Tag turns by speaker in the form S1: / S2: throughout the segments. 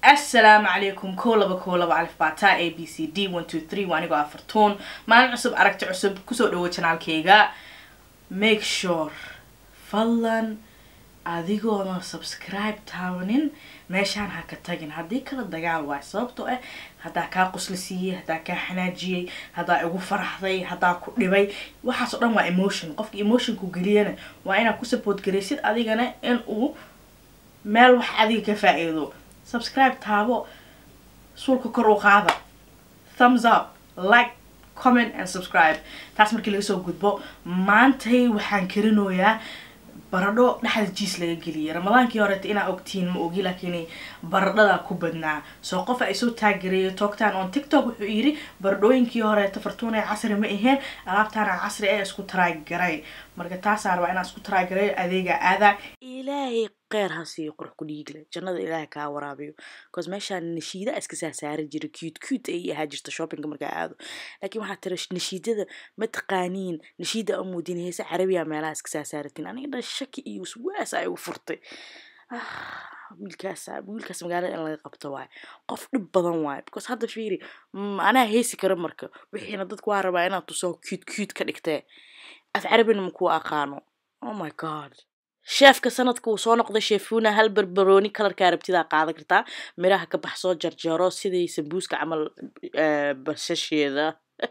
S1: assalaamu calaykum kow laba kow laba alif bata a b c d one two three waa anigoo afartuun maalin cusub aragti cusub kusoo dhawo janaalkayga make sure fadlan adigoona subscribe taawanin meeshaan ha ka tagin haddii kala dagaal waayo sababtoo ah haddaa kaa qusla siiyey haddaa kaa xanaajiyey haddaa igu faraxday haddaa ku dhibay waxaas oo dhan waa emotion qofka emotionku geliyana waa inaad ku support garaysid adigana in uu meel wax adiga ka faa-iido subscribe taabo suulka kor u qaada thumbs up like comment and subscribe taas markii laga soo gudbo maantay waxaan karinoyaa baradho dhexda jiis laga geliyay ramadaankii horeeta inaa ogtiin ma ogi laakiin baradhada ku badnaa soo qof ay soo taagareeyo toogtaan on tiktok wuxuu yiri baradhooyinkii horeeta fartuunay casri ma aheen alaabtaana casri ee isku taraagaray marka taasaa rabaa inaan isku taraagareeyo adeega aada ilaahay kheyr ha siiyo qurux ku dhiigle jannada ilaahay kaa waraabiyo bcause meeshaan nashiida iska saasaari jira cute cute ay ahaa jirta shoppingka markaa aado laakiin waxaa tira nashiidada ma taqaaniin nashiida amuudin heese carabiya meelaha iska saasaaratin aniga dhan shaki iyo waswaas ay u furtay wiilkaas wiilkaas magaalada in laga qabto waayo qof dhib badan waayo because hadda fiiri anaa heesi kara marka wixiina dadku waa rabaa inaad tusoo cute cute ka dhigtee af carabina ma kuwa aqaano oh my god sheefka sanadka uu soo noqday sheefuna hal barbarooni kalarkaa rabtidaa qaadan kartaa miraha ka bax soo jarjaro sidii sambuuska camal basasheeda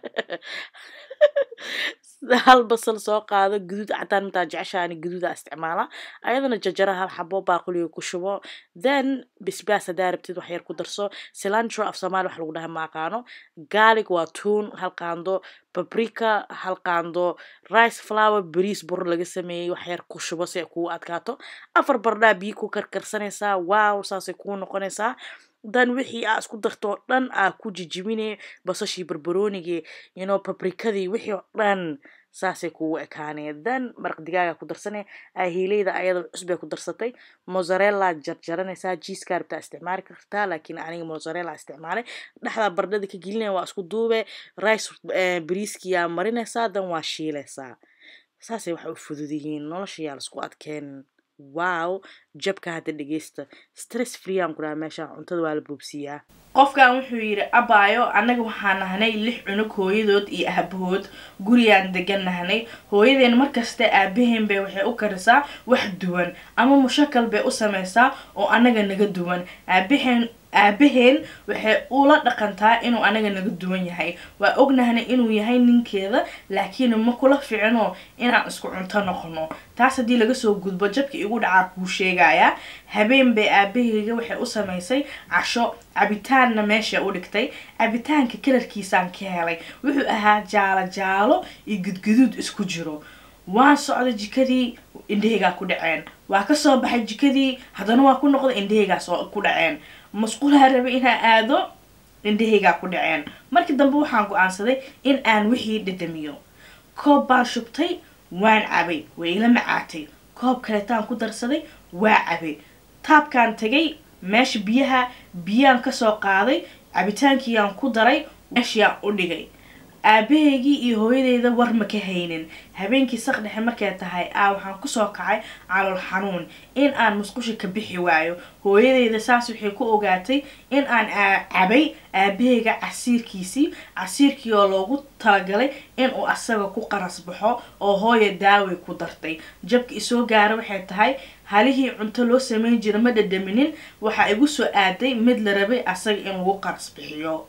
S1: hal basal soo qaado guduud cataan mataa jeceshaani guduuda isticmaala ayadana jajara hal xabo baaquliga ku shubo then bisbaas hadaa rabtid wax yar ku darso cilantro af soomaali wax lagu dhaha ma aqaano garlic waa tuun hal qaando babrika hal qaando rice flower bariis bur laga sameeyey wax yar ku shubo si ay kugu adkaato afar bardhaa biyo ku karkarsanaysaa wow saasay kuu noqonaysaa dan wixii aa isku darto oo dhan aa ku jijibine basashii barbaroonigii you know babrikadii wixii oo dhan saasay kugu ekaanee dan maraq digaaga ku darsane ahiileyda ayada cusbay ku darsatay mozzarella jarjaranaysaa jiiska rabtaa isticmaali kartaa laakiin aniga mozzarella isticmaalay dhexdaa bardhada ka gelinaya waa isku duube rice bariiskiyaa marinaysaa dan waa shiilaysaa saasay waxay u fudud yihiin nolosha yaa laisku adkeen wow jabka hadda dhegeysta stress free aan ku dhaha meesha cuntada waa la boobsiiyaa qofkan wuxuu yidhi abaayo annaga waxaan nahnay lix cunug hooyadood iyo aabahood gurigaan degan nahnay hooyadeen markasta aabaheen bay waxay u karisaa wax duwan ama mushakal bay u samaysaa oo annaga naga duwan aabaheen aabaheen waxay ula dhaqantaa inuu anaga naga duwan yahay waa ognahna inuu yahay ninkeeda laakiin ma kula ficino inaan isku cunto noqono taas haddii laga soo gudbo jabka igu dhacaa kuu sheegaya habeen bay aabaheyga waxay u samaysay casho cabitaanna meesha u dhigtay cabitaanka kalarkiisaan ka helay wuxuu ahaa jaalo jaalo iyo gudguduud isku jiro waan socday jikadii indhaheygaa ku dhaceen waa kasoo baxay jikadii haddana waa ku noqday indhaheygaas ku dhaceen masquulaa rabay inaa aado indhahaygaa ku dhaceen markii dambe waxaan go-aansaday in aan wixii dhadhamiyo koob baan shubtay waan cabay way ila macaatay koob kaleetaan ku darsaday waa cabay taabkaan tagay meesha biyaha biyaan kasoo qaaday cabitaankiiyaan ku daray meeshiaan u dhigay aabahaygii iyo hooyadeyda war ma ka haynin habeenkii saq dhexe markay tahay aa waxaan kusoo kacay calool xanuun in aan musqusha ka bixi waayo hooyadeyda saas waxay ku ogaatay in aan cabay aabahayga casiirkiisii casiirkii oo loogu talagalay in uu asaga ku qaras baxo oo hooya daaway ku dartay jabka isoo gaara waxay tahay halihii cunto loo sameyn jira ma dhadhaminin waxaa igu soo aaday mid la rabay asaga in lagu qaras bixiyo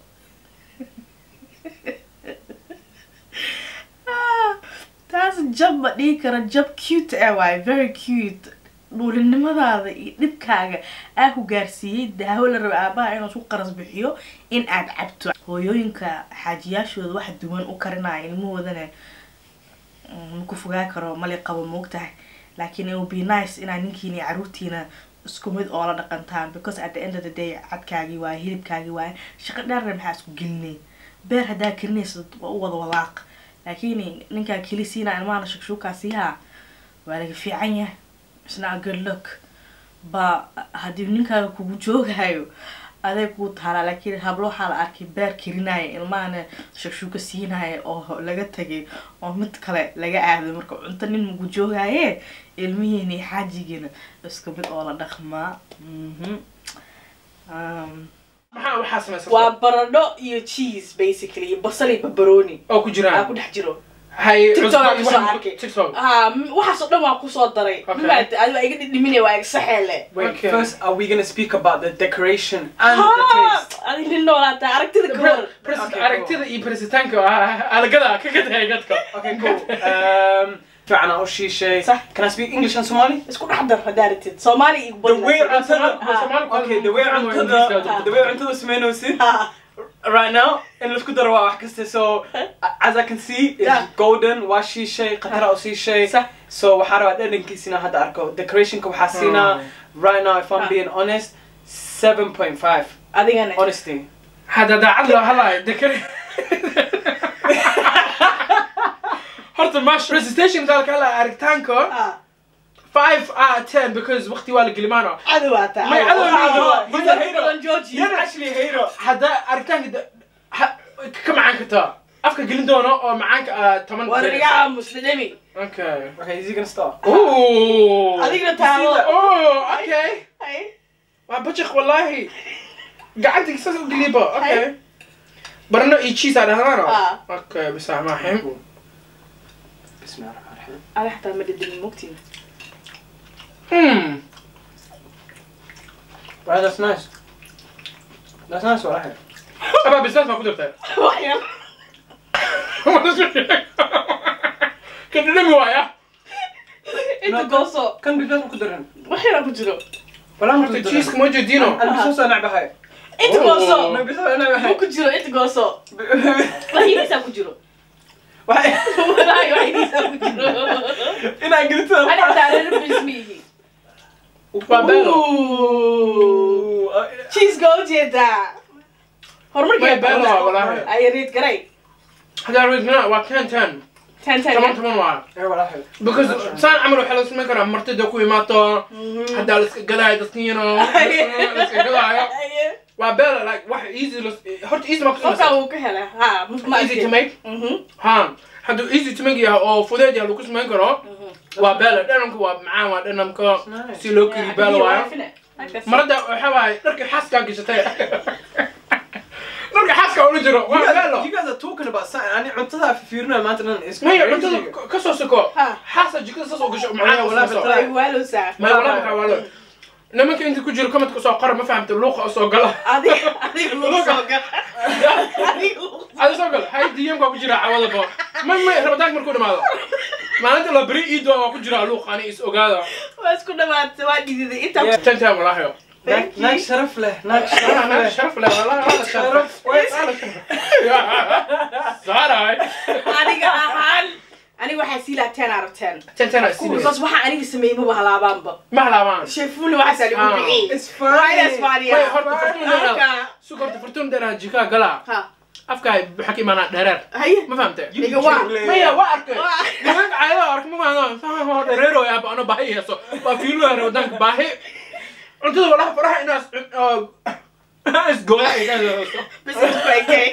S1: taas jab ma dhihi kara jab cute ah waaye very cute dhuulinimadaada iyo dhibkaaga aa ku gaarsiiyey daawo la raba aabaha inuu isku qaras bixiyo in aad cabto hooyooyinka xaajiyaashooda wax duwan u karinaya ilmahoodana maku fogaa karo mali qabo moogtahay laakiin it will be nice inaa ninkiina iyo caruurtiina isku mid oo la dhaqantaan because at the end of the day cadkaagii waaye hilibkaagii waaye shaqo dheerna maxaa isku gelinay beer haddaa karinaysa waa u wada walaaq laakiin ninkaa keli siinaa ilmahana shakshuukaa siihaa waa laga fiican yahay isna good look ba haddii ninkaaga kugu joogayo aday kuu taalaa laakiin hablo waxaa la arkay beer karinaya ilmahana shakshuuka siinaya oo laga tagay oo mid kale laga aaday marka cunto nin magu joogaye ilmihiina iyo xaajigiina isku mid oo la dhaqmaa Um,
S2: maxaa waxaa samaysan
S1: waa baradho iyo cheese basically iyo basal iyo barbaroni
S2: oo ku
S1: aa
S2: jiraan
S1: ku dhex jiro
S2: hay
S1: TikTok
S2: cusbad
S1: aan kusoo
S2: waxaan ku-
S1: arkay.
S2: tiktok
S1: Ah, m- waxaas oo dhan waan kusoo daray
S2: Okay.
S1: maaragtay adigo iga dhidhiminaya waa igsaxeele
S3: Wait,
S2: Okay.
S3: first, are we gonna speak about the decoration and the taste?
S1: adig nin noolaata aragtida gabor
S2: Pres-
S3: Okay,
S2: aragtida iyo presitaanka ah, alagada ka gadaya gadka
S3: Okay, cool. Um, فعلا أول شيء شيء.
S1: صح.
S3: Can I speak English and Somali?
S1: isku dhex dar haddaa rabtid soomaali iyo
S3: The way
S1: badla
S3: until the
S2: Somali-
S3: okay, the way until the the way until the smeno sit right now in let's go to the so as I can see it's
S1: Yeah.
S3: golden washi shay qatara oo si shay
S1: صح.
S3: so waxaa rabaa dhadhankiisina hadda arko decoration ka waxaa siinaa right now if I'm
S1: Ah.
S3: being honest 7.5
S1: adigana
S3: honesty
S2: hadda daacad loo hadlaayo dekar horta mash presentation dalka hadlaayo aragtaanka
S1: Ah,
S2: five out of ten because waqti waa la gelimaano
S1: cadowaata
S2: May cadow maaha.
S3: He's a hater.
S1: badan jooji
S3: you're actually a hater
S2: hadda aragtaanka da- ha- ka macaan kartaa afka gelin doono oo macaanka ah, toban
S1: war iga aamus dhadhami
S2: okay
S3: okay is he gonna start
S2: Ooh.
S1: adigna
S2: You see that?
S1: taalo
S2: Oh, okay.
S1: Ay,
S2: waa bajaq wallahi gacantii saas u geliba okay barno iyo cheese aa dhahdaano
S1: Ah.
S2: okay bisah maaxim
S3: بسم الله الرحمن الرحيم
S1: ada xataa ma dhadhamin mogtiin
S2: hmm
S3: Right, that's nice. That's nice, what I had.
S2: abaa bisaas baa ku dartay
S1: wax yar
S2: ka dhadhami waaya
S1: inta gooso
S3: كان بيبان كدرن.
S1: wax yara ku jiro
S3: ولا
S2: horta cheeseka ma jeedino
S3: انا بس انا بهاي.
S1: inta
S2: Oh.
S1: gooso
S3: انا بس انا
S1: ma
S3: بهاي.
S1: ku jiro inta gooso waxidiisaa ku jiro
S3: واحد
S1: walahi waxidiisaa ku jiro
S3: انا قلت
S1: ani xataa reer bismiihi
S2: waa beelo
S1: cheeseka u jeedaa
S2: Way beelo waa walahi
S1: ay reed garay
S2: hadaa reedna waa ten ten
S1: ten ten
S2: toban toban waa
S3: ايه ولا حلو.
S2: because saan camal waxaa la samayn karaa martida ku imaato haddaa la iska gadaayo dadkiino la iska gadaayo waa beelo like wax easy la- horta easy ma
S1: qofkaa
S2: kusameysa
S1: wuu ka hela ha ma
S2: easy to make
S1: Mhm.
S2: ha hadduu easy to make yahay oo fudeed yahay lagu samayn karo waa beelo dhanamka waa macaan waa dhanamka
S3: Nice.
S2: si loo kiri beelo waayo
S1: Like that.
S2: marada waxa waaye dharka xaaskaa gashatay dharka xaaska ula jiro
S3: You
S2: waa
S3: guys,
S2: beelo
S3: you guys are talking about something. I need cuntada fiirna maanta nan is
S2: maya
S3: crazy.
S2: cuntada ka soo soko
S1: Ha.
S2: xaasa jikada saas oo gasho
S3: Maya,
S2: macaan
S3: walaa
S2: oo soo
S3: bitraay.
S1: Ay, waalowsaa.
S2: maya walaa maxaa waalo nimanka inta ku jiro comment soo qora ma fahamta luuqa soo gala
S1: Adiga- adiga lagu soo gal. Adiga lagu-
S2: ada soo gal hay dm waa ku jira cawadaba may may rabitaanka markuu dhamaado maalinta la beri iido waa ku jira luuq ani is ogaada
S1: waa isku dhamaatay waa dhididay intaa
S3: Yeah.
S2: ten time walaahayo
S3: Naag naag sharaf leh. Naag sharaf
S2: أنا
S3: leh.
S2: شرف له والله هذا شرف صار
S1: aniga ahaan aniga waxaa sii lahaa ten out of ten
S2: تنتنا
S1: because waxaa aniga sameeyey maba halaabaanba
S2: ما لا مان
S1: sheefuli waxaasaa
S2: Ah.
S1: lagu bixiyey
S3: It's
S1: waa inaas
S3: funny.
S1: faaniyaa
S2: Way, horta fartuun dheeraad.
S1: Halka-
S2: سكرت فرتون درها جيكا قلا
S1: ha
S2: أفكا بحكي معنا درر
S1: haye
S2: ما فهمت
S3: You
S1: Nigga, waa.
S3: dribble.
S2: ما هي وارك
S1: Waa.
S2: نمك عيدا أرك ما أنا فاهم هو دريرو يا أبا أنا باهي يسو بفيلو يا رودانك باهي أنت والله فرح الناس إيش قوي
S1: bas inta ku ekay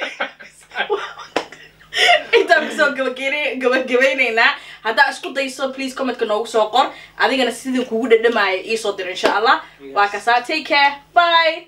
S1: intaan kusoo gabagene- gabagabaynaynaa haddaa isku dayso please commentka noogu soo qor adigana sidii kugu dhadhamaaya iisoo dir insha allah waa kasaa take care bye